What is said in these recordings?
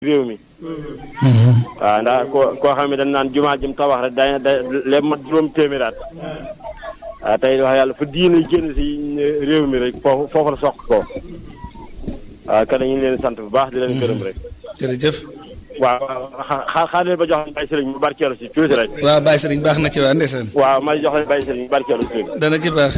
réew mi waaw ndax koo koo xam ne dañ naan jumaa jëm tabax rek day day lépp mat juróom téeméeraat waaw tey wax yàlla fa diine génn si réew mi rek foofu foofu la soq ko waaw kon ñu ngi leen sant bu baax di leen gërëm rek jërëjëf waaw xaar xaar leen ba jox leen Baye Serigne mu barkeelu si tuuti rek waaw Baye Serigne baax na ci waa ndeysaan waaw ma jox leen Baye Serigne mu barkeelu si tuuti dana ci baax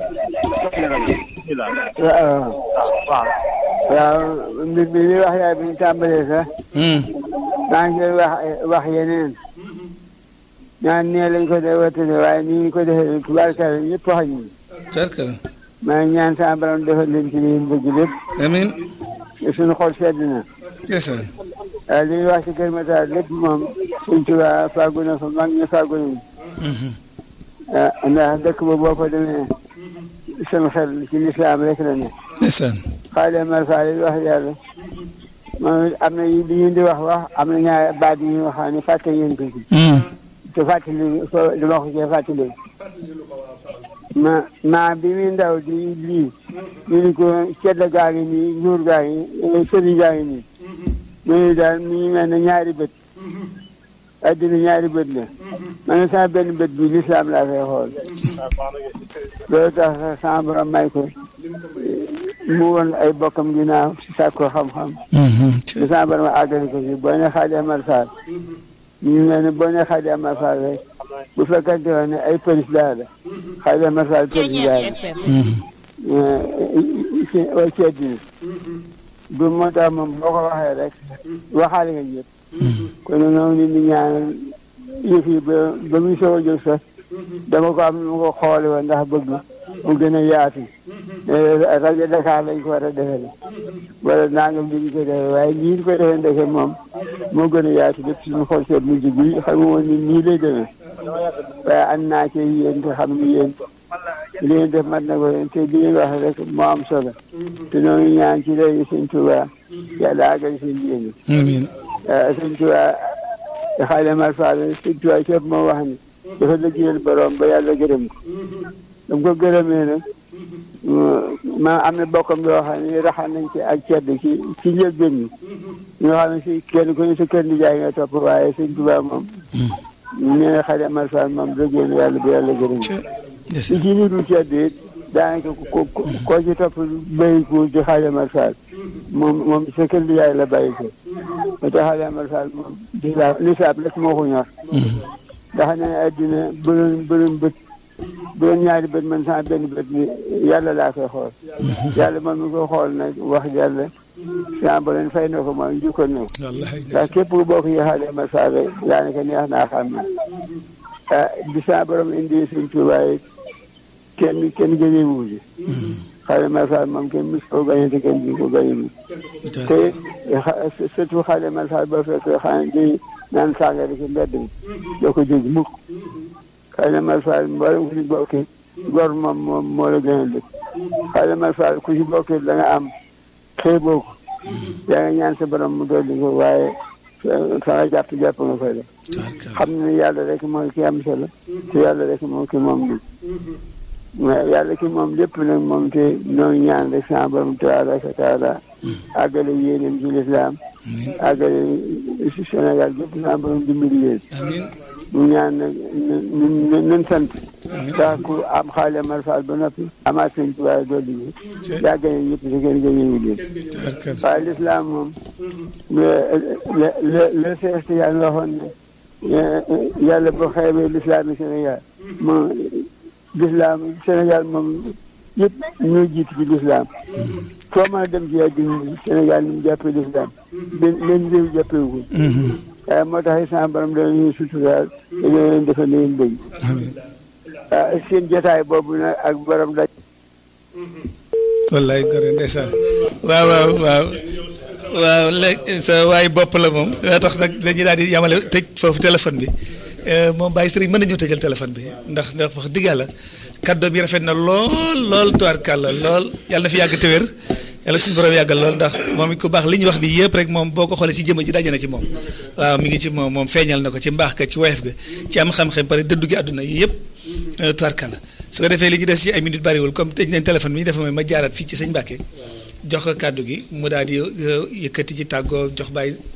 waaw waaw mbir mi li wax yaay bi ñu tàmbalee sax maa ngi koy wax wax yeneen ñaan nee lañ ko dee wëttale waaye nii ñu ko defee tubaarkalla ñëpp wax ñu tarkala maa ngi ñaan sama borom defal leen ci li ñu bëgg lépp amiin suñu xol sedd na ndeysaan waaye li ñuy wax ci Kër Matar lépp moom suñ tubaab fàggu na fa mag ñi fàggu nañu ndax dëkk ba boo fa demee seen xel ci lislaam rek la ne ndeysaan xaale mar faale wax yàlla moom am na li ngeen di wax wax am na ñaar baat yi ñu wax ne fàtte ngeen ko ci te fàttali ko dama ko cee fàttali ma ma bi muy ndaw di lii ñu ni ko cedd gaa ngi nii nguur gaa ngi sëriñ gaa ngi nii mu ni daal mi ngi mel ne ñaari bët addina ñaari bët la ma ne sama benn bët bi lislaam laa koy xool loolu tax sama borom may ko mu woon ay bokkam ginnaaw si sàkko xam-xam di sama borom àggali ko si boo ne Xaadi Amar Fall ñu ngi mel ne boo ne Xaadi Amar Fall rek bu fekkante woon ne ay président la Xaadi Amar Fall président la wa ceddina du moo tax moom boo ko waxee rek waxaale nga ñëpp kon noonu nit ñi ñaanal yëf yi ba ba muy soog a jóg sax dama ko am nu ma ko xoole woon ndax bëgg mu gën a yaatu rajo Dakar lañ ko war a defee wala nangam li ñu ko defee waaye nii ñu ko defee ndeke moom moo gën a yaatu lépp suñu xool seet mujj bi xam nga woon ni nii lay demee waaye ànd naa ci yéen te xam ni yéen li ngeen def mat na ko te li ngeen wax rek moo am solo te noonu ñaan ci léegi sëñ Tuubaa yàlla àggal seen yéen amiin sëñ Tuubaa Xaadimu Rasuul Fall sëñ Tuubaa képp moo wax ni dafa liggéeyal borom ba yàlla gërëm ko dam ko gërëmee nag ma am na bokkam yoo xam ne raxal nañ ci ak cedd ci ci njëlbéen ñi ñoo xam ne si kenn ku ne sa kër nijaay nga topp waaye sëñ Tuubaa moom nee na Xaadimu Rasuul Fall moom liggéeyal yàlla ba yàlla gërëm ko si ci nitu cedd it daanaka ko koo ci topp béy ko ci Xaadimu Rasuul Fall moom moom sa kër nijaay la bàyyi ko ba tax Xaadimu Rasuul Fall moom lislaam lislaam rek moo ko ñor ndax ne addina bu doon bu doon bët bu doon ñaari bët man sama benn bët bi yàlla laa koy xool yàlla moom mi ko xool nag wax yàlla sama borom fay na ko mooy njukkal na ko ndax képp ku bokk yi Xaadimu Rasuul Fall rek daanaka neex naa xam ne ah bi sama borom indi suñ Tuubaa it kenn kenn gënee wuuji Xaadimu Rasuul Fall moom kenn mus ko gañe te kenn bi ko gañe bi te surtout Xaadimu Rasuul Fall boo fekk xanaa di naan sàngara ci mbedd mi doo ko dégg mukk Xaadimu Rasuul Fall mboolem ku ci bokki gor moom moom moo la gën a dëkk Xaadimu Rasuul Fall ku ci bokki da nga am xeeboo ko yaa nga ñaan sa borom mu dolli ko waaye fa nga jàpp jàpp nga koy def xam ne yàlla rek mooy ki am solo te yàlla rek moom ki moom li mais yàlla ki moom lépp nag moom te noonu ñaan rek sama borom tabaraka wa taala àggale yéenam ci lislaam àggale si Sénégal gépp sama borom dimbali leen ñu ñaan nag n nan sant ndax ku am Xaadimu Rasuul Fall ba noppi amaat sëñ Tuubaa dolli bi yaa gañe ñëpp te kenn gañewu leen waaye lislaam moom le le Seex Tijaan waxoon ne yàlla boo xeebee lislaam yi Sénégal moom lislaam Sénégal moom yëpp ñoo jiitu ci lislaam foo mën a dem ci àddina Sénégal ni mu jàppee lislaam benn benn réew jàppewu ko waaye moo tax sama borom dana ñuy suturaal te dana leen defal li ngeen bëgg seen jotaay boobu nag ak borom daj wallaay gore ndeysaan waaw waaw waaw waaw léegi sa waay bopp la moom daa tax nag dañuy daal di yamale tëj foofu téléphone bi moom Baye Serigne mën nañu tëjal téléphone bi ndax ndax wax dëgg yàlla kàddoom yi rafet na lool lool tubaarkàlla lool yàlla na fi yàgg te wér yàlla suñu borom yàggal lool ndax moom it ku baax li ñu wax nii yëpp rek moom boo ko xoolee ci jëmm ji daje na ci moom waaw mi ngi ci moom moom feeñal na ko ci mbaax ka ci woyof ga ci am xam-xam pare dëddu gi àdduna yi yëpp tubaarkàlla su ko defee li ñu des ci ay minutes bariwul comme tëj nañ téléphone bi dafa may ma jaaraat fii ci sëñ Mbàkke jox ko kàddu gi mu daal di yëkkati ci tàggoo jox bàyyi